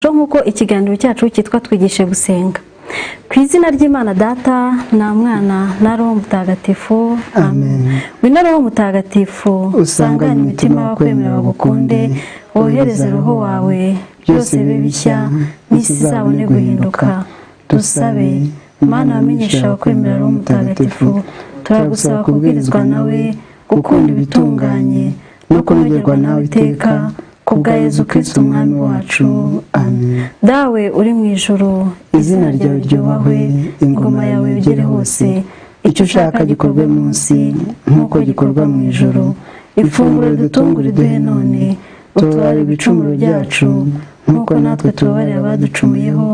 rero nk'uko ikiganiro cyacu cyitwa twigishe gusenga ku izina ry'imana data nta mwana na roho mutagatifu Amen. we na roho mutagatifu usanganye imitima y'abakwemera bagukunde wohereze roho wawe byose bibe bishya n'isi izabone guhinduka dusabe mana wamenyesha abakwemera roho mutagatifu turagusaba kubwirizwa nawe gukunda ibitunganye no kunogerwa nawe iteka ku bwa yezu kirisiti umwami wacu amen dawe uri mu ijoro izina ryawe ryubahwe ingoma yawe igere hose icyo ushaka gikorwe munsi nk'uko gikorwa mu ijoro ifunguro dutungure iduhe none utubare ibicumuro byacu nk'uko natwe tubabarira abaducumuyeho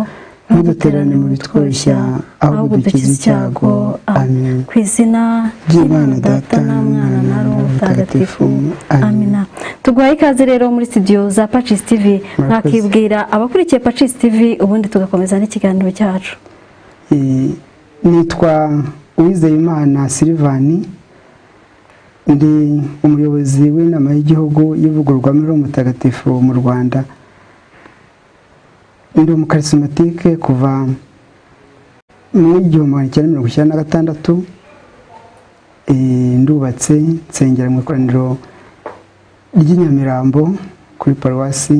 ntuduterane mu bitwoshya ahubwo dukize icyago amen ku izina ry'imana data na mwana na roho mutagatifu amina tuguhaye ikaze rero muri studio za pacis tv mwakibwira abakurikiye pacis tv ubundi tugakomeza n'ikiganiro cyacu Eh, nitwa uwizeyimana silivani ndi umuyobozi w'inama y'igihugu y'ivugururwamo mutagatifu mu rwanda ndi umukarisimatike kuva mu igihumbi magana cyenda mirongo icyenda na gatandatu Eh, ndubatse nsengera mu ikoraniro ry'i nyamirambo kuri paruwasi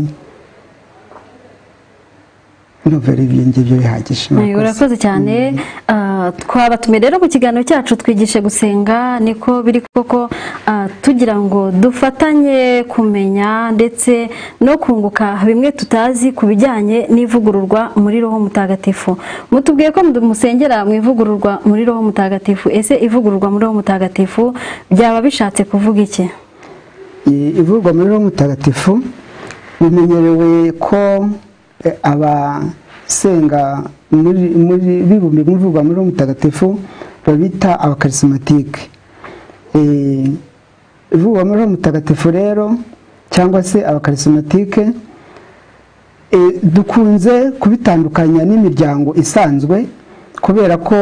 nuvera ibyo ngibyo bihagije Eh, urakoze cyane Ah, twabatumiye rero mu kiganiro cyacu twigishe gusenga niko biri koko ah, tugira ngo dufatanye kumenya ndetse no kunguka bimwe tutazi ku bijyanye n'ivugururwa muri roho mutagatifu mutubwiye ko musengera mu ivugururwa muri roho mutagatifu ese ivugururwa muri roho mutagatifu byaba bishatse kuvuga iki Eh, ivugwa muri roho mutagatifu bimenyerewe ko eh, abasenga muri- muri- bibumbiye mu ivugwa muri roho mutagatifu babita abakarisimatike Eh, ivugwa muri roho mutagatifu rero cyangwa se abakarisimatike eh, dukunze kubitandukanya n'imiryango isanzwe kubera ko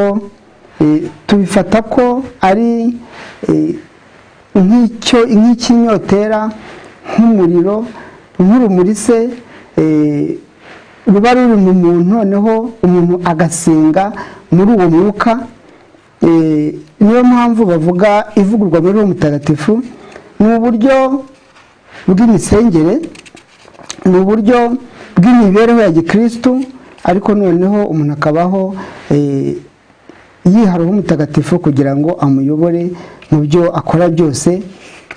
eh, tubifata ko ari eh, nk'icyo nk'ikinyotera nk'umuriro nk'urumuri se eh, ruba ruri mu muntu noneho umuntu agasenga muri uwo mwuka eh, niyo mpamvu bavuga ivugurwa muri uwo mutagatifu ni uburyo bw'imisengere ni uburyo bw'imibereho ya gikristu ariko noneho umuntu akabaho eh, yihariye umutagatifu kugira ngo amuyobore mu byo akora byose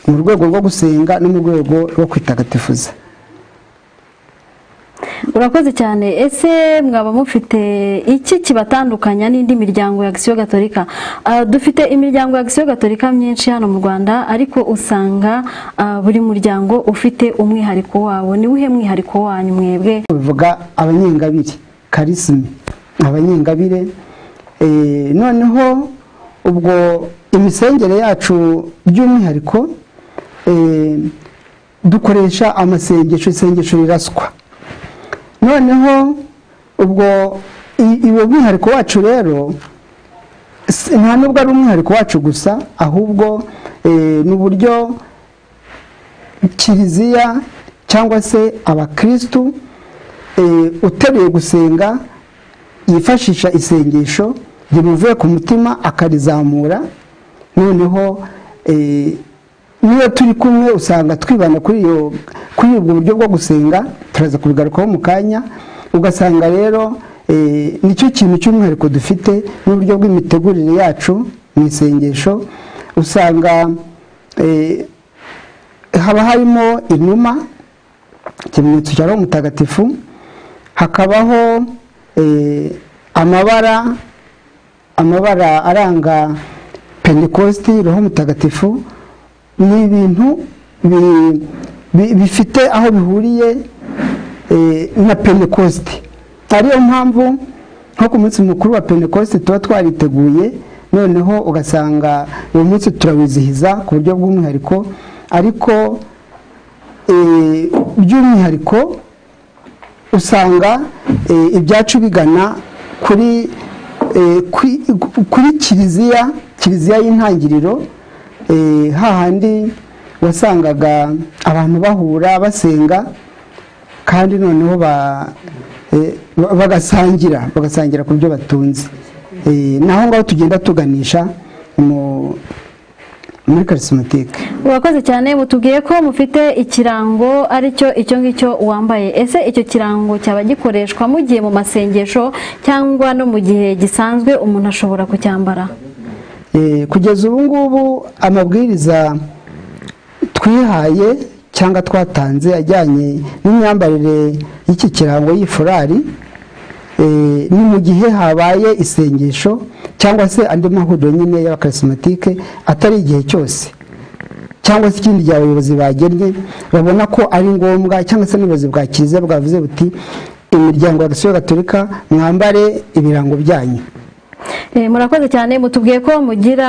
mu rwego rwo gusenga no mu rwego rwo kwitagatifuza urakoze cyane ese mwaba mufite iki kibatandukanya n'indi miryango ya gisiyo gatolika Ah, dufite imiryango ya gisiyo gatolika myinshi hano mu rwanda ariko usanga ah, buri muryango ufite umwihariko wawo ni wihe mwihariko wanyu mwebwe bivuga abanyengabire karisime abanyengabire Eh, noneho ubwo imisengere yacu by'umwihariko eh, dukoresha amasengesho isengesho riraswa noneho ubwo i- uwo mwihariko wacu rero si- nta nubwo ari umwihariko wacu gusa ahubwo eh, ni uburyo kiliziya cyangwa se abakirisitu eh, uteruye gusenga yifashisha isengesho rimuvuye ku mutima akarizamura noneho eh, niyo turi kumwe usanga twibanda kuri iyo kuri ubwo buryo bwo gusenga turaza kubigarukaho mu kanya ugasanga rero eh, nicyo kintu cy'umwihariko dufite n'uburyo bw'imitegurire yacu mu isengesho usanga eh, haba harimo inuma ikimenyetso cya roho mutagatifu hakabaho eh, amabara amabara aranga pentekosti roho mutagatifu ni ibintu bi- bi- bifite aho bihuriye eh, na pentekosti ariyo mpamvu nko ku munsi mukuru wa pentekosti tuba twariteguye noneho ugasanga uwo munsi turawizihiza ku buryo bw'umwihariko ariko eh, by'umwihariko usanga eh, ibyacu bigana kuri eh, kwi- kuri kiliziya kiliziya y'intangiriro eh, hahandi wasangaga abantu bahura basenga kandi noneho bagasangira bagasangira ku byo batunze naho ngaho tugenda tuganisha muri karisimatike urakoze cyane mutubwiye ko mufite ikirango aricyo icyo ngicyo wambaye ese icyo kirango cyaba gikoreshwa mu gihe mu masengesho cyangwa no mu gihe gisanzwe umuntu ashobora kucyambara kugeza ubu ngubu amabwiriza twihaye cyangwa twatanze ajyanye n'imyambarire y'iki kirango y'ifurari ni mu gihe habaye isengesho cyangwa se andi mahuriro nyine y'abakarisomatike atari igihe cyose cyangwa se ikindi gihe abayobozi bagennye babona ko ari ngombwa cyangwa se n'ubuyobozi bwa kiliziya bwavuze buti imiryango ya gisiyo gaturika mwambare ibirango byanyu murakoze cyane mutubwiye ko mugira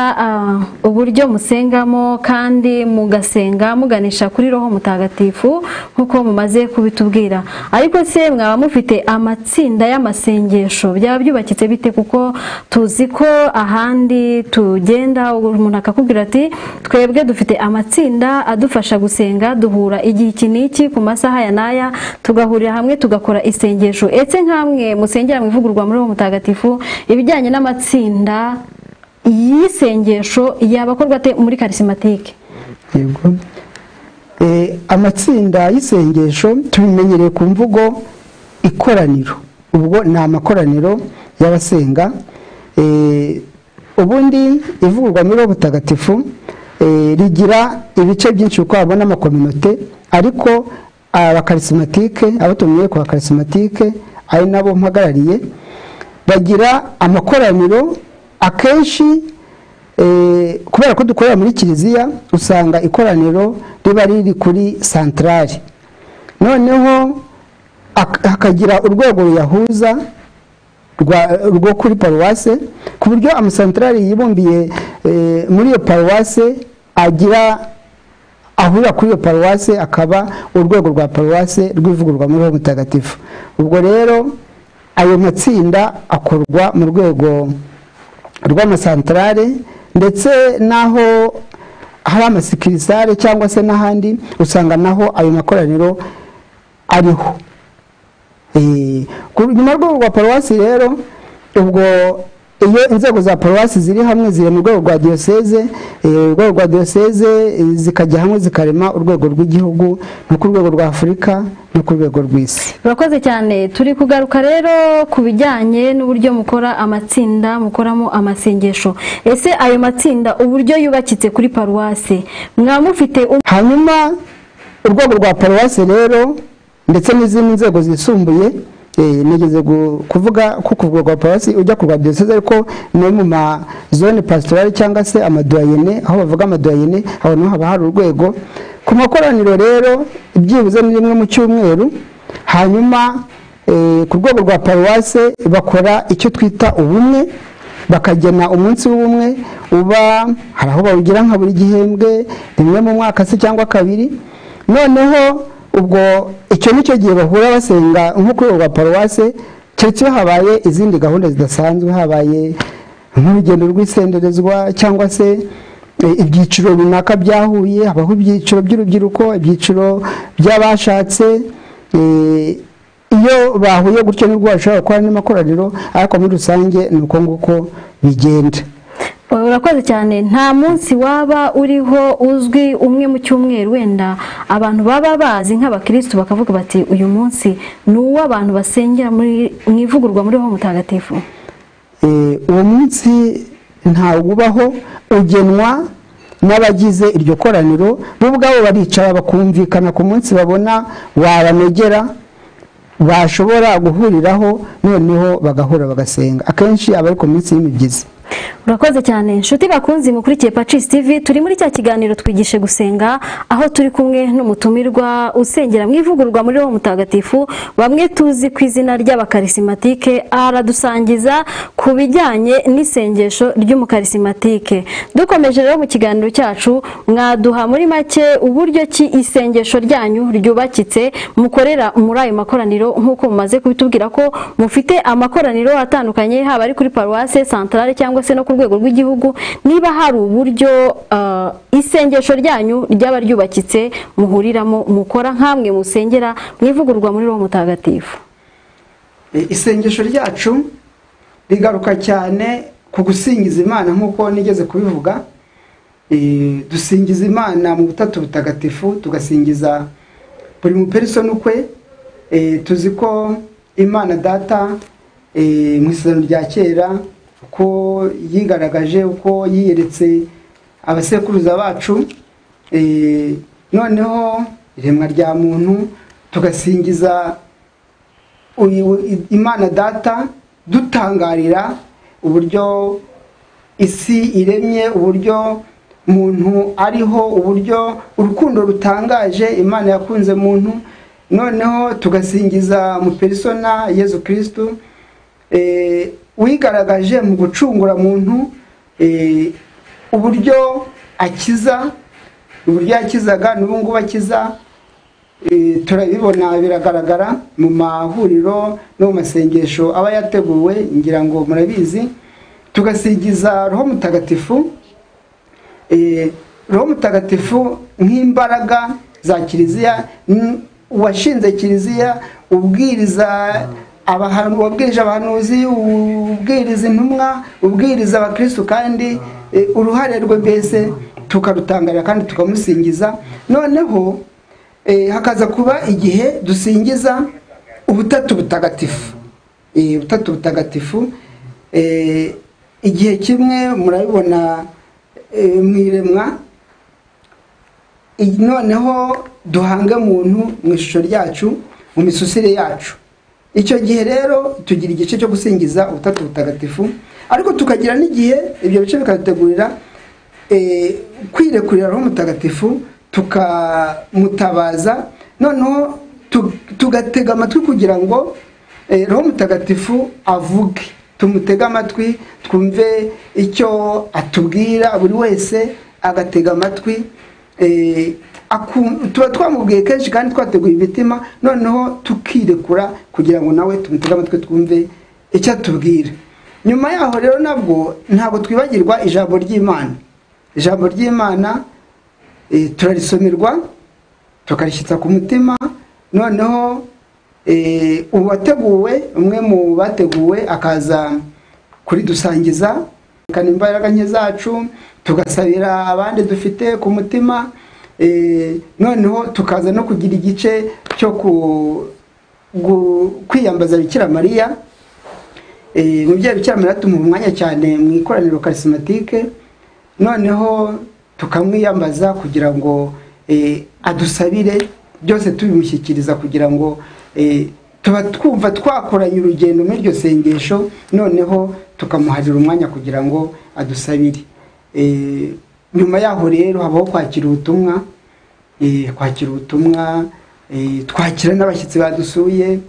uburyo musengamo kandi mugasenga muganisha kuri roho mutagatifu nk'uko mumaze kubitubwira ariko se mwaba mufite amatsinda y'amasengesho byaba byubakitse bite kuko tuzi ko ahandi tugenda umuntu akakubwira ati twebwe dufite amatsinda adufasha gusenga duhura igihe iki n'iki ku masaha ya n'aya tugahurira hamwe tugakora isengesho etse nk'amwe musengera mu ivugururwa muri roho mutagatifu ibijyanye n'amatsinda y'isengesho yabakorwa ate muri karisimatike yego amatsinda y'isengesho tubimenyereye ku mvugo ikoraniro ubwo ni amakoraniro y'abasenga ubundi ivugurwa muri butagatifu rigira ibice byinshi kuko habona amakominote ariko abakarisomatike abo tumenyereye ku bakarisomatike ari nabo mpagarariye bagira amakoraniro akenshi kubera ko dukorera muri kiliziya usanga ikoraniro riba riri kuri santarari noneho hakagira urwego ruyahuza rwo kuri paruwase ku buryo amasantarari yibumbiye muri iyo paruwase agira ahurira kuri iyo paruwase akaba urwego rwa paruwase rw'ivugurwa muri uwo mutagatifu ubwo rero ayo matsinda akorwa mu rwego rw'amasantarare ndetse n'aho hari amasikirisare cyangwa se n'ahandi usanga naho ayo makoraniro ariho nyuma y'urwego rwa paruwasi rero ubwo iyo inzego za paruwasi ziri hamwe ziri mu rwego rwa diyoseze urwego rwa diyoseze zikajya hamwe zikarema urwego rw'igihugu no ku rwego rwa afurika no ku rwego rw'isi urakoze cyane turi kugaruka rero ku bijyanye n'uburyo mukora amatsinda mukoramo amasengesho ese ayo matsinda uburyo yubakitse kuri paruwasi mwaba mufite hanyuma urwego rwa paruwasi rero ndetse n'izindi nzego zisumbuye nigeze kuvuga ko ku rwa paruwasi ujya ku rwa diyoseze ariko no mu mazone pasitorari cyangwa se amadoyene aho bavuga amadoyene aho naho haba hari urwego ku makoraniro rero byibuze ni rimwe mu cyumweru hanyuma ku rwego rwa paruwase bakora icyo twita ubumwe bakagena umunsi w'ubumwe uba hari aho bawugira nka buri gihembwe rimwe mu mwaka se cyangwa kabiri noneho ubwo icyo nicyo gihe bahura basenga nko ku rwego rwa paruwase keretse iyo habaye izindi gahunda zidasanzwe habaye nk'urugendo rw'isenderezwa cyangwa se ibyiciro runaka byahuye habaho ibyiciro by'urubyiruko ibyiciro by'abashatse iyo bahuye gutyo nibwo bashobora gukora n'amakoraniro ariko muri rusange ni uko nguko bigenda urakoze cyane nta munsi waba uriho uzwi umwe mu cyumweru wenda abantu baba bazi nk'abakirisitu bakavuga bati uyu munsi ni uw'abantu basengera mu ivugurwa muri ho mutagatifu uwo munsi ntawo ubaho ugenwa n'abagize iryo koraniro bo ubwabo baricara bakumvikana ku munsi babona wabanogera bashobora guhuriraho noneho bagahura bagasenga akenshi aba ari ku minsi y'imigezi urakoze cyane inshuti bakunzi mukurikiye pacisi tv turi muri cya kiganiro twigishe gusenga aho turi kumwe n'umutumirwa usengera mu ivugururwa muri wo mutagatifu bamwe tuzi ku izina ry'abakarisomatike aradusangiza ku bijyanye n'isengesho ry'umukarisomatike dukomeje rero mu kiganiro cyacu mwaduha muri make uburyo ki isengesho ryanyu ryubakitse mukorera muri ayo makoraniro nk'uko mumaze kubitubwira ko mufite amakoraniro atandukanye haba ari kuri paruwase santarare cyangwa cyangwa se no ku rwego rw'igihugu niba hari uburyo ah, isengesho ryanyu ryaba ryubakitse muhuriramo mukora nk'amwe musengera mwivugurwa muri roho mutagatifu E, isengesho ryacu rigaruka cyane ku gusingiza imana nk'uko nigeze kubivuga E, dusingiza imana mu butatu butagatifu tugasingiza buri muperisoni ukwe E, tuzi ko imana data e, mu isezerano rya kera uko yigaragaje uko yiyeretse abasekuruza bacu E, noneho iremwa rya muntu tugasingiza uyu- imana data dutangarira uburyo isi iremye uburyo muntu ariho uburyo urukundo rutangaje imana yakunze muntu noneho tugasingiza mu perisona yezu kirisitu eh, wigaragaje mu gucungura muntu eh, uburyo akiza uburyo yakizaga n'ubu ngubu akiza Eh, turabibona biragaragara mu mahuriro no mu masengesho aba yateguwe ngira ngo murabizi tugasigiza roho mutagatifu Eh, roho mutagatifu nk'imbaraga za kiliziya n- uwashinze kiliziya ubwiriza abahanu- wabwirije abahanuzi ubwiriza intumwa ubwiriza abakristu kandi eh, uruhare rwe mbese tukarutangarira kandi tukamusingiza noneho eh, hakaza kuba igihe dusingiza ubutatu butagatifu Eh, ubutatu butagatifu eh, igihe kimwe murabibona eh, mu iremwa I- noneho duhange muntu mu ishusho ryacu mu misusire yacu icyo gihe rero tugira igice cyo gusingiza ubutatu butagatifu ariko tukagira n'igihe ibyo bice bikadutegurira eh, kwirekurira roho mutagatifu tukamutabaza noneho tu- tugatega amatwi kugira ngo eh, roho mutagatifu avuge tumutege amatwi twumve icyo atubwira buri wese agatega amatwi Eh, akum- tuba twamubwiye kenshi kandi twateguye imitima noneho tukirekura kugira ngo nawe tumutege amatwi twumve icyo atubwira nyuma yaho rero nabwo ntabwo twibagirwa ijambo ry'imana ijambo ry'imana eh, turarisomerwa tukarishyitsa ku mutima noneho eh, uwateguwe umwe mu bateguwe akaza kuridusangiza kane imbaraga nke zacu tugasabira abandi dufite ku mutima eh, noneho tukaza no kugira igice cyo ku- gu- kwiyambaza bikira mariya Eh, umubyeyi bikira mariya tumuha umwanya cyane mu ikoraniro karisimatike noneho tukamwiyambaza kugira ngo eh, adusabire byose tubimushyikiriza kugira ngo eh, tuba twumva twakoranye urugendo muri iryo sengesho noneho tukamuharira umwanya kugira ngo adusabire Eh, nyuma yaho rero habaho kwakira ubutumwa eh, kwakira ubutumwa eh, twakira n'abashyitsi badusuye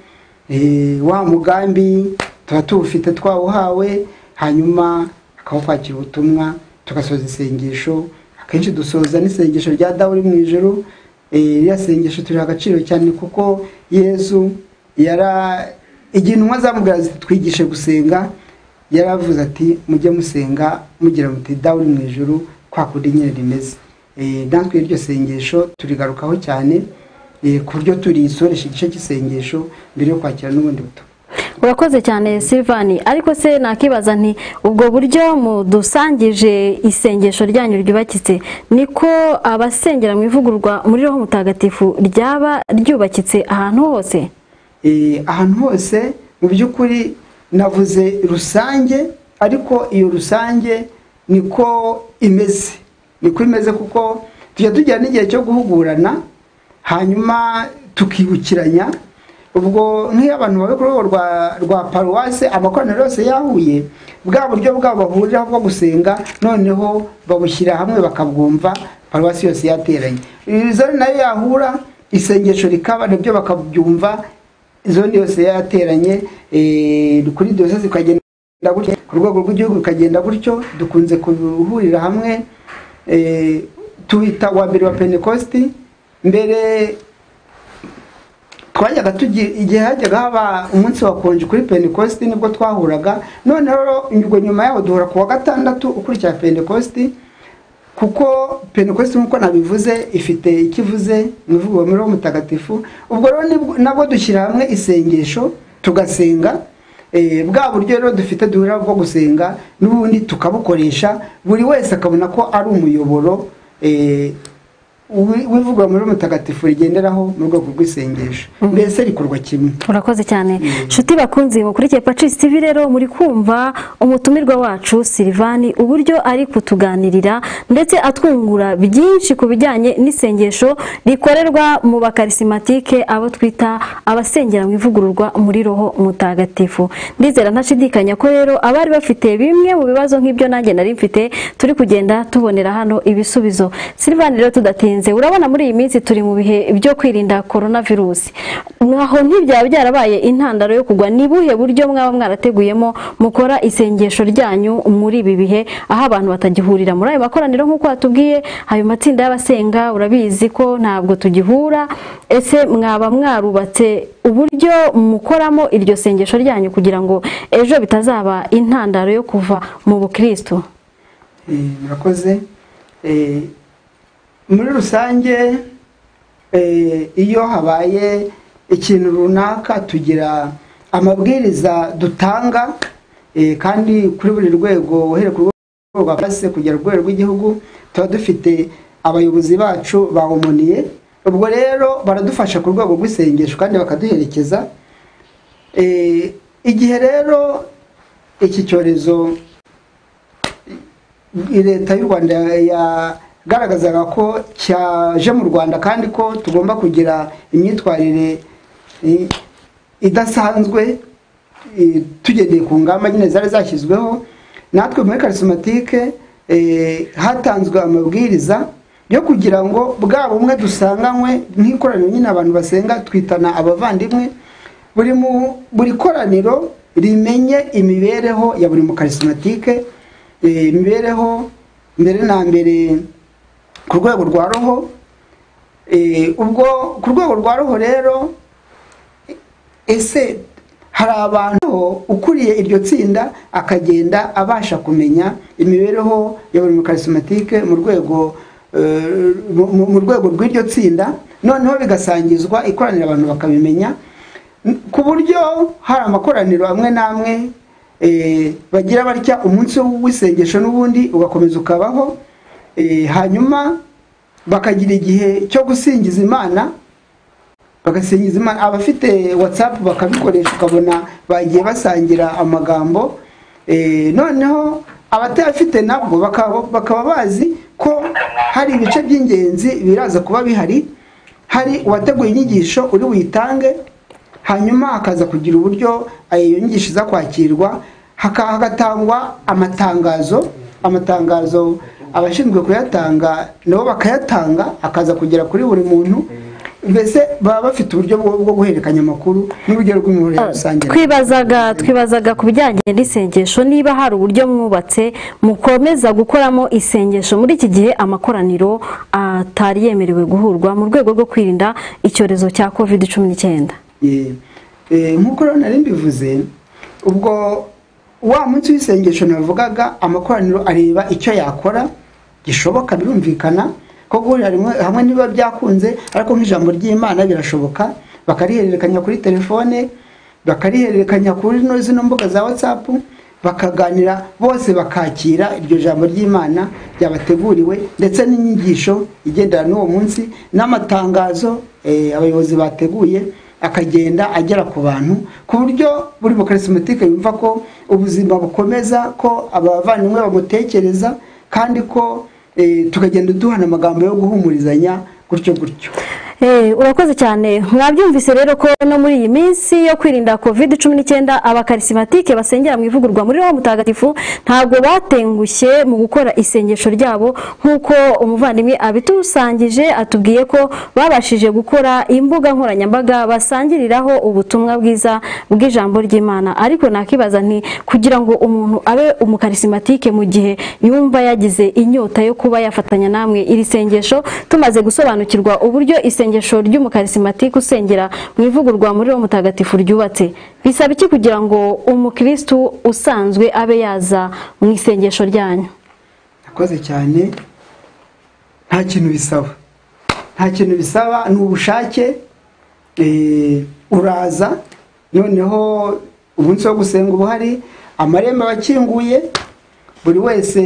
eh, wa mugambi tuba tuwufite twawuhawe hanyuma hakabaho kwakira ubutumwa tugasoza isengesho akenshi dusoza n'isengesho rya dawe uri mu ijoro Eh, ririya sengesho turiha agaciro cyane kuko yesu yara igihe intumwa zamubwira ziti twigishe gusenga yaravuze ati mujye musenga mugira muti dawe uri mu ijoro kwa kundi nyine rimeze Eh, natwe iryo sengesho turigarukaho cyane eh, ku buryo turisoresha igice cy'isengesho mbere yo kwakira n'ubundi butumwa urakoze cyane silvani ariko se nakibaza nti ubwo buryo mudusangije isengesho ryanyu ryubakitse niko abasengera mu ivugurwa muri roho mutagatifu ryaba ryubakitse ahantu hose Eh, ahantu hose mu by'ukuri navuze rusange ariko iyo rusange niko imeze niko imeze kuko tujya tugira n'igihe cyo guhugurana hanyuma tukibukiranya ubwo nk'iyo abantu bari ku rwego rwa, rwa paruwase amakoraniro yose yahuye bwa buryo bwabo bahuriraho bwo gusenga noneho babushyira hamwe bakabwumva paruwasi yose yateranye zone nayo yahura isengesho rikaba nabyo bakabyumva zone yose yateranye eh, kuri diyoseze ikagenda gutyo ku rwego rw'igihugu bikagenda gutyo dukunze guhurira hamwe eh, tuwita wa mbere wa pentekosti mbere twajyaga tugira igihe hajyaga haba umunsi wakonje kuri pentecosti nibwo twahuraga noneho nyuma yaho duhura ku wa gatandatu ukurikira pentecosti kuko pentecosti nk'uko nabivuze ifite icyo ivuze mu ivugururiro mutagatifu ubwo rero nabwo dushyira hamwe isengesho tugasenga bwa buryo rero dufite duhurira bwo gusenga n'ubundi tukabukoresha buri wese akabona ko ari umuyoboro w'ivugwa muri mutagatifu rigenderaho mu rwego rw'isengesho mbese rikorwa kimwe urakoze cyane nshuti bakunze mukurikiye pacis tv rero muri kumva umutumirwa wacu silivani uburyo ari kutuganirira ndetse atwungura byinshi ku bijyanye n'isengesho rikorerwa mu bakarisimatike abo twita abasengera mu ivugururwa muri roho mutagatifu ndizera ntashidikanya ko rero abari bafite bimwe mu bibazo nk'ibyo nanjye nari mfite turi kugenda tubonera hano ibisubizo silivani rero tudatinze urabona muri iyi minsi turi mu bihe byo kwirinda korona virusi nkaho ntibyaba byarabaye intandaro yo kugwa ni buhe buryo mwaba mwarateguyemo mukora isengesho ryanyu muri ibi bihe aho abantu batagihurira muri ayo makoraniro nk'uko watubwiye ayo matsinda y'abasenga urabizi ko ntabwo tugihura ese mwaba mwarubatse uburyo mukoramo iryo sengesho ryanyu kugira ngo ejo bitazaba intandaro yo kuva mu bukirisitu murakoze muri rusange iyo habaye ikintu runaka tugira amabwiriza dutanga kandi kuri buri rwego uhereye ku rwego rwa pasi kugera ku rwego rw'igihugu tuba dufite abayobozi bacu bahumoniye ubwo rero baradufasha ku rwego rw'isengesho kandi bakaduherekeza igihe rero iki cyorezo leta y'u rwanda ya igaragazaga ko cyaje mu rwanda kandi ko tugomba kugira imyitwarire idasanzwe tugendeye ku ngamba nyine zari zashyizweho natwe muri karisimatike hatanzwe amabwiriza yo kugira ngo bwa bumwe dusanganywe nk'ikoraniro nyine abantu basenga twitana abavandimwe buri buri koraniro rimenye imibereho ya buri mukarisimatike imibereho mbere na mbere ku rwego rwa roho ubwo ku rwego rwa roho rero ese hari abantu ukuriye iryo tsinda akagenda abasha kumenya imibereho ya buri mukarisimatike mu rwego mu rwego rw'iryo tsinda noneho bigasangizwa ikoranira abantu bakabimenya ku buryo hari amakoraniro amwe n'amwe bagira batya umunsi w'isengesho n'ubundi ugakomeza ukabaho hanyuma bakagira igihe cyo gusingiza imana bagasingiza imana abafite watsapu bakabikoresha ukabona bagiye basangira amagambo noneho abatayafite nabwo bakaba bazi ko hari ibice by'ingenzi biraza kuba bihari hari uwateguye inyigisho uri buyitange hanyuma hakaza kugira uburyo iyo nyigisho iza kwakirwa hagatangwa amatangazo amatangazo abashinzwe kuyatanga nabo bakayatanga akaza kugera kuri buri muntu mbese baba bafite uburyo bwo guhererekanya amakuru n'urugero rw'imiyoborere rusange twibazaga twibazaga ku bijyanye n'isengesho niba hari uburyo mwubatse mukomeza gukoramo isengesho muri iki gihe amakoraniro atari yemerewe guhurwa mu rwego rwo kwirinda icyorezo cya covid cumi n'icyenda nk'uko rero nari mbivuze ubwo wa munsi w'isengesho navugaga amakoraniro areba icyo yakora gishoboka birumvikana ko guhurira hamwe niba byakunze ariko nk'ijambo ry'imana birashoboka bakarihererekanya kuri telefone bakarihererekanya kuri zino mbuga za watsapu bakaganira bose bakakira iryo jambo ry'imana ryabateguriwe ndetse n'inyigisho igendana n'uwo munsi n'amatangazo abayobozi bateguye akagenda agera ku bantu ku buryo buri mukarisimatike yumva ko ubuzima bukomeza ko abavandimwe bamutekereza kandi ko tukagenda duhana amagambo yo guhumurizanya gutyo gutyo urakoze cyane mwabyumvise rero ko no muri iyi minsi yo kwirinda covid cumi n'icyenda abakarisimatike basengera mu ivugurwa muri roho mutagatifu ntabwo batengushye mu gukora isengesho ryabo nk'uko umuvandimwe abitusangije atubwiye ko babashije gukora imbuga nkoranyambaga basangiriraho ubutumwa bwiza bw'ijambo ry'imana ariko nakibaza nti kugira ngo umuntu abe umukarisimatike mu gihe yumva yagize inyota yo kuba yafatanya namwe iri sengesho tumaze gusobanukirwa uburyo isengesho isengesho ry'umukarisimatike usengera mu ivugurwa muri uwo mutagatifu ryubatse bisaba iki kugira ngo umukirisitu usanzwe abe yaza mu isengesho ryanyu akoze cyane nta kintu bisaba nta kintu bisaba ni ubushake uraza noneho umunsi wo gusenga uba uhari amarembo aba akinguye buri wese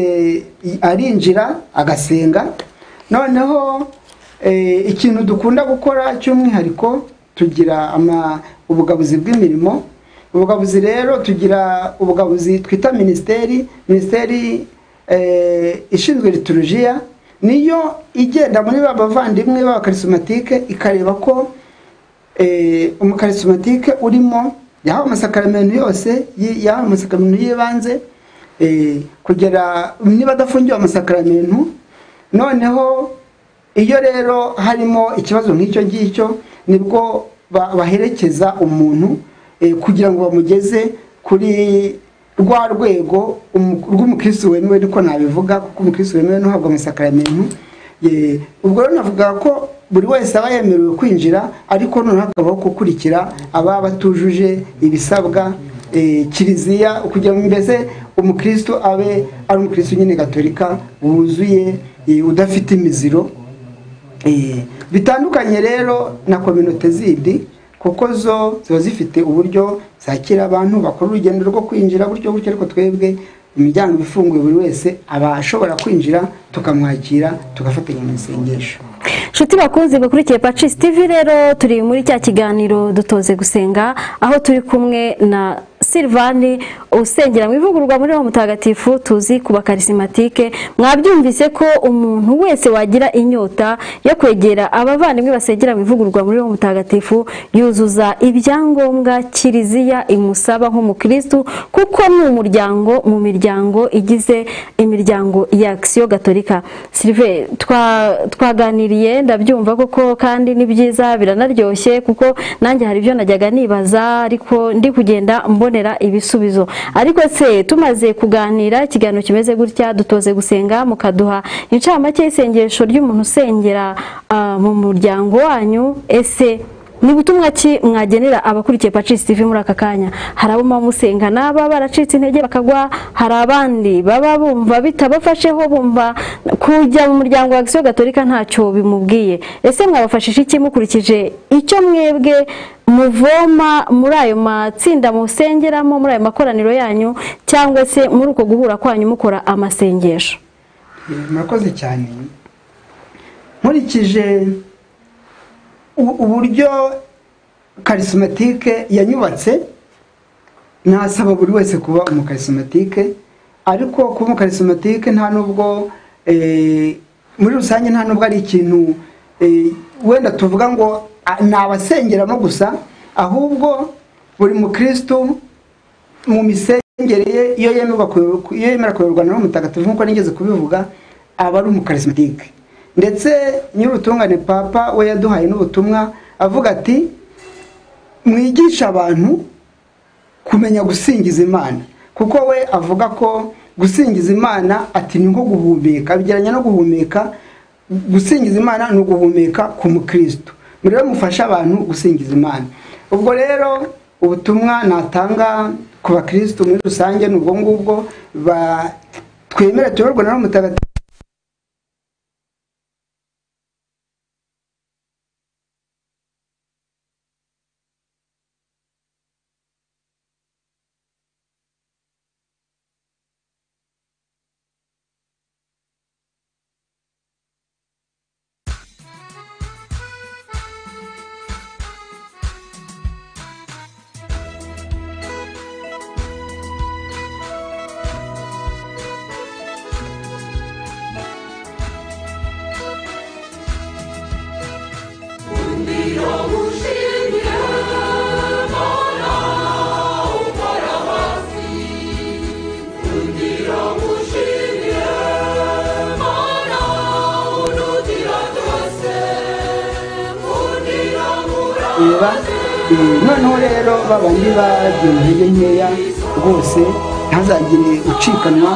arinjira agasenga noneho ikintu dukunda gukora cy'umwihariko tugira ubugabuzi bw'imirimo ubugabuzi rero tugira ubugabuzi twita minisiteri minisiteri ishinzwe liturujiya niyo igenda muri ba bavandimwe b'abakarisomatike ikareba ko umukarisomatike urimo yahawe amasakaramento yose yahawe amasakaramento y'ibanze kugera niba adafungiwe amasakaramento noneho iyo rero harimo ikibazo nk'icyo ngicyo nibwo baherekeza umuntu kugira ngo bamugeze kuri rwa rwego rw'umukirisitu wemewe niko nabivuga kuko umukirisitu wemewe ntuhabwa amasakaramento ubwo rero navuga ko buri wese aba yemerewe kwinjira ariko noneho hakabaho gukurikira ababa batujuje ibisabwa kiliziya kugira ngo mbese umukirisitu abe ari umukirisitu nyine gatorika wuzuye udafite imiziro bitandukanye rero na kominote zindi kuko zo ziba zifite uburyo zakira abantu bakora urugendo rwo kwinjira gutyo gutyo ariko twebwe imiryango ifunguye buri wese aba ashobora kwinjira tukamwakira tugafatanya mu isengesho inshuti bakunze bakurikiye pacisi tivi rero turi muri cya kiganiro dutoze gusenga aho turi kumwe na silvani usengera mu ivugururwa muri uwo mutagatifu tuzi ku bakarisimatike mwabyumvise ko umuntu wese wagira inyota yo kwegera abavandimwe basengera mu ivugururwa muri uwo mutagatifu yuzuza ibyangombwa kiliziya imusaba nk'umukirisitu kuko ni umuryango mu miryango igize imiryango ya akisiyo gatolika silive twaganiriye ndabyumva koko kandi ni byiza biranaryoshye kuko nanjye hari ibyo najyaga nibaza ariko ndi kugenda mbonera ibisubizo ariko se tumaze kuganira ikiganiro kimeze gutya dutoze gusenga mukaduha incamake y'isengesho ry'umuntu usengera mu muryango wanyu ese ni butumwa ki mwagenera abakurikiye pacisi TV muri aka kanya hari abo musenga n'aba baracitse intege bakagwa hari abandi baba bumva bitabafasheho bumva kujya mu muryango wa agisiyo gatolika ntacyo bimubwiye ese mwabafashije iki mukurikije icyo mwebwe muvoma muri ayo matsinda musengeramo muri ayo makoraniro yanyu cyangwa se muri uko guhura kwanyu mukora amasengesho murakoze cyane nkurikije uburyo karisimatike yanyubatse nasaba buri wese kuba umukarisomatike ariko kuba umukarisomatike nta nubwo muri rusange nta nubwo ari ikintu wenda tuvuga ngo ni abasengeramo gusa ahubwo buri mukirisitu mu misengere ye iyo yemera kuyoborwa na mutagatifu nk'uko nigeze kubivuga aba ari umukarisimatike ndetse nyir'ubutungane papa we yaduhaye n'ubutumwa avuga ati mwigisha abantu kumenya gusingiza imana kuko we avuga ko gusingiza imana ati ni nko guhumeka abigeranya no guhumeka gusingiza imana ni uguhumeka ku mukirisitu rero mufasha abantu gusingiza imana ubwo rero ubutumwa natanga ku bakirisitu muri rusange ni ubwo ngubwo twemera tuyoborwa na mutagatifu noneho rero babandi bagiye mu ntege nkeya rwose ntazagire ucikanwa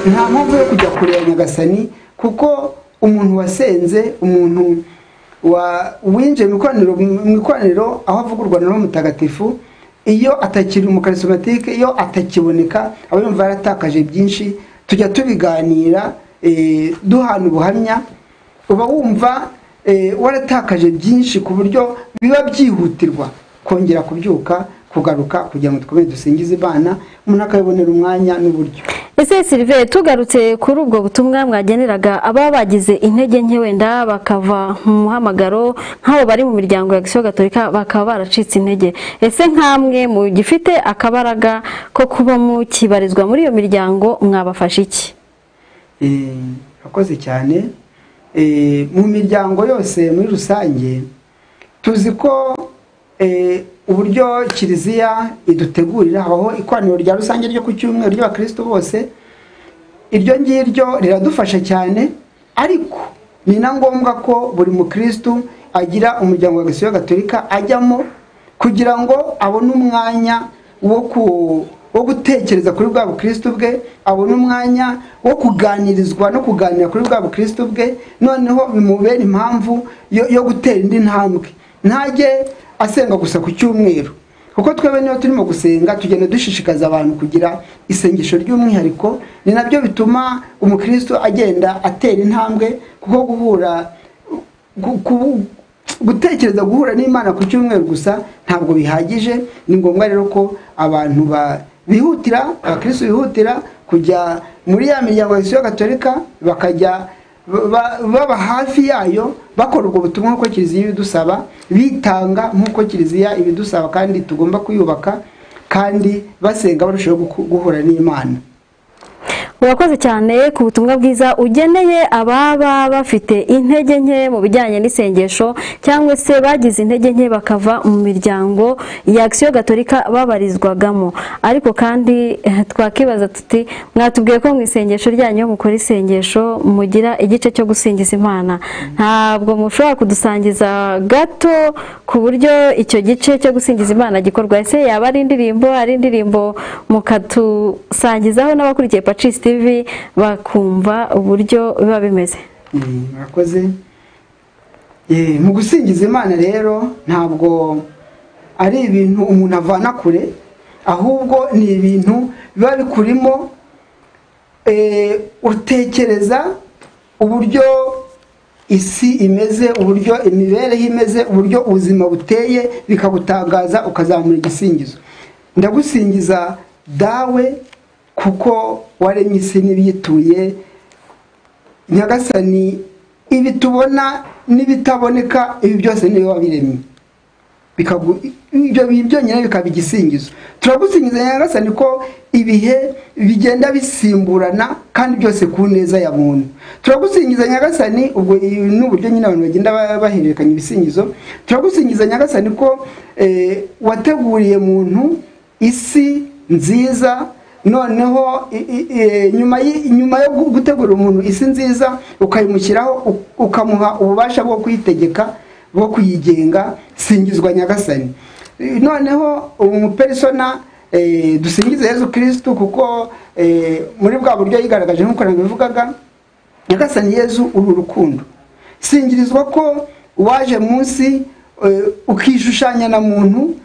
nta mpamvu yo kujya kureba nyagasani kuko umuntu wasenze umuntu winjiye mu ikoraniro aho avugurwa na mutagatifu iyo atakiri umukarisomatike iyo atakiboneka aba yumva yaratakaje byinshi tujya tubiganira duhana ubuhamya uba wumva waratakaje byinshi ku buryo biba byihutirwa kongera kubyuka kugaruka kugira ngo dukomeze dusingize imana umuntu akabibonera umwanya n'uburyo ese sirive tugarutse kuri ubwo butumwa mwageneraga ababa bagize intege nke wenda bakava mu muhamagaro nk'abo bari mu miryango ya gisiyo gatolika bakaba baracitse intege ese nk'amwe mu gifite akabaraga ko kuba mukibarizwa muri iyo miryango mwabafasha iki akoze cyane mu miryango yose muri rusange tuzi ko uburyo kiliziya idutegurira habaho ikoraniro rya rusange ryo ku cyumweru ry'abakirisitu bose iryo ngiryo riradufasha cyane ariko ni na ngombwa ko buri mukirisitu agira umuryango wa gisiyo gatolika ajyamo kugira ngo abone umwanya wo gutekereza kuri bwa bukirisitu bwe abone umwanya wo kuganirizwa no kuganira kuri bwa bukirisitu bwe noneho bimubera impamvu yo gutera indi ntambwe ntajye asenga gusa ku cyumweru kuko twebwe niyo turimo gusenga tugenda dushishikaza abantu kugira isengesho ry'umwihariko ni nabyo bituma umukristo agenda atera intambwe kuko guhura gutekereza guhura n'imana ku cyumweru gusa ntabwo bihagije ni ngombwa rero ko abantu bihutira abakristo bihutira kujya muri ya miryango ya gatolika bakajya baba hafi yayo bakora ubwo butumwa nk'uko kiliziya ibidusaba bitanga nk'uko kiliziya ibidusaba kandi tugomba kuyubaka kandi basenga barushaho guhura n'imana urakoze cyane ku butumwa bwiza ugeneye ababa bafite intege nke mu bijyanye n'isengesho cyangwa se bagize intege nke bakava mu miryango ya agisiyo gatolika babarizwagamo ariko kandi twakibaza tuti mwatubwiye ko mu isengesho ryanyu mukora isengesho mugira igice cyo gusingiza imana ntabwo mushobora kudusangiza gato ku buryo icyo gice cyo gusingiza imana gikorwa ese yaba ari indirimbo ari indirimbo mukatusangizaho n'abakurikiye pacisiti bakumva uburyo biba bimeze murakoze mu gusingiza imana rero ntabwo ari ibintu umuntu avana kure ahubwo ni ibintu biba bikurimo utekereza uburyo isi imeze uburyo imibereho imeze uburyo ubuzima buteye bikagutangaza ukazamura igisingizo ndagusingiza dawe kuko waremye isi n'ibiyituye nyagasani ibi tubona n'ibitaboneka ibi byose niwe wabiremye ibyo byonyine bikaba igisingizo turagusingiza nyagasani ko ibihe bigenda bisimburana kandi byose ku neza ya muntu turagusingiza nyagasani ubwo ni uburyo nyine abantu bagenda bahererekanya ibisingizo turagusingiza nyagasani ko wateguriye muntu isi nziza noneho nyuma yo gutegura umuntu isi nziza ukayimushyiraho ukamuha ububasha bwo kuyitegeka bwo kuyigenga singizwa nyagasani noneho umuperisona dusingize Yezu kirisitu kuko muri bwa buryo yigaragaje nk'uko nabivugaga nyagasani Yezu uru urukundo singirizwa ko waje munsi ukishushanya na muntu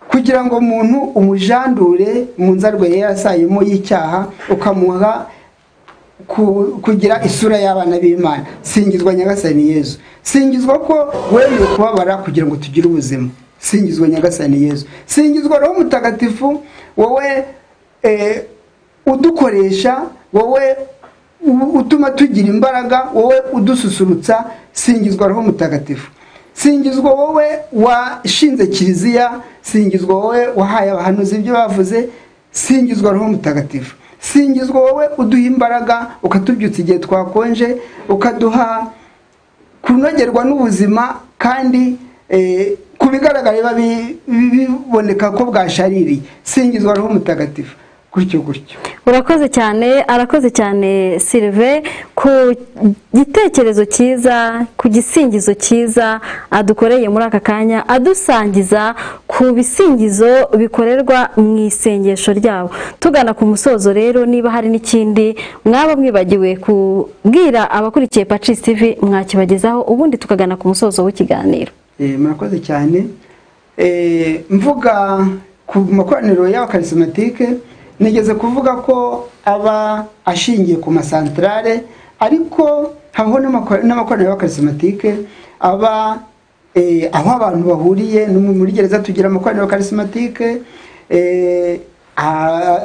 kugira ngo umuntu umujandure mu nzarwe yari yarasayemo y'icyaha ukamuha kugira isura y'abana b'imana singizwa nyagasani yezu singizwa ko wemeye kubabara kugira ngo tugire ubuzima singizwa nyagasani yezu singizwa roho mutagatifu wowe udukoresha wowe utuma tugira imbaraga wowe udususurutsa singizwa roho mutagatifu singizwa wowe washinze kiliziya singizwa wowe wahaye abahanuzi ibyo bavuze singizwa roho mutagatifu singizwa wowe uduha imbaraga ukatubyutsa igihe twakonje ukaduha kunogerwa n'ubuzima kandi ku bigaragara biba biboneka ko bwashaririye singizwa roho mutagatifu gutyo gutyo urakoze cyane arakoze cyane sirive ku gitekerezo cyiza ku gisingizo cyiza adukoreye muri aka kanya adusangiza ku bisingizo bikorerwa mu isengesho ryabo tugana ku musozo rero niba hari n'ikindi mwaba mwibagiwe kubwira abakurikiye pacisi tivi mwakibagezaho ubundi tukagana ku musozo w'ikiganiro murakoze cyane mvuga ku makoraniro y'abakarisomatike nigeze kuvuga ko aba ashingiye ku masantarare ariko habaho n'amakoraniro y'abakarisomatike aba aho abantu bahuriye no muri gereza tugira amakoraniro y'abakarisomatike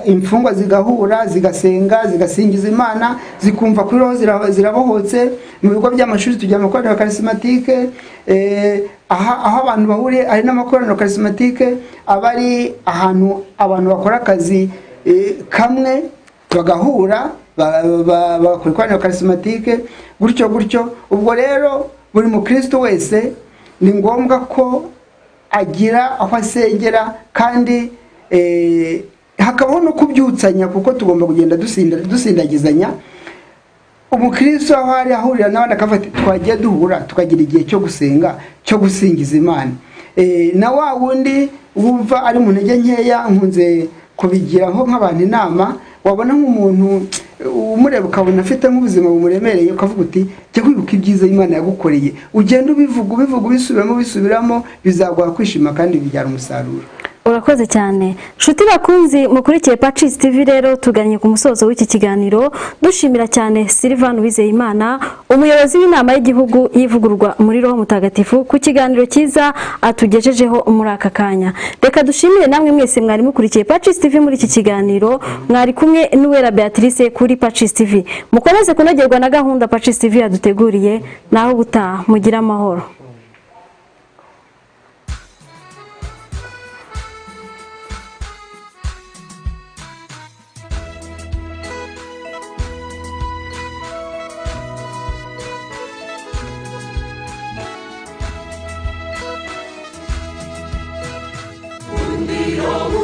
imfungwa zigahura zigasenga zigasingiza imana zikumva kuri roho zirabohotse mu bigo by'amashuri tugira amakoraniro karisimatike aho abantu bahuriye hari n'amakoraniro karisimatike aba ari ahantu abantu bakora akazi kamwe bagahura bakora ikoraniro karisimatike gutyo gutyo ubwo rero buri mukristo wese ni ngombwa ko agira aho asengera kandi hakabaho no kubyutsanya kuko tugomba kugenda dusindagizanya umukristo aho ari ahurira n'abandi akafata twagiye duhura tukagira igihe cyo gusenga cyo gusingiza imana na wa wundi wumva ari mu ntege nkeya nkunze kubigiraho nk'abantu inama wabona nk'umuntu umureba ukabona afite nk'ubuzima bumuremereye ukavuga uti jya wibuka ibyiza imana yagukoreye ugenda ubivuga ubivuga ubisubiramo ubisubiramo bizaguha kwishima kandi bibyara umusaruro urakoze cyane nshuti bakunzi mukurikiye pacisi tivi rero tuganye ku musozo w'iki kiganiro dushimira cyane silivani wizeyimana umuyobozi w'inama y'igihugu y'ivugururwa muri roho mutagatifu ku kiganiro cyiza atugejejeho muri aka kanya reka dushimire namwe mwese mwari mukurikiye pacisi tivi muri iki kiganiro mwari kumwe n'uwera beatrice kuri pacisi tivi mukomeze kunogerwa na gahunda pacisi tivi yaduteguriye naho gutaha mugire amahoro Yo.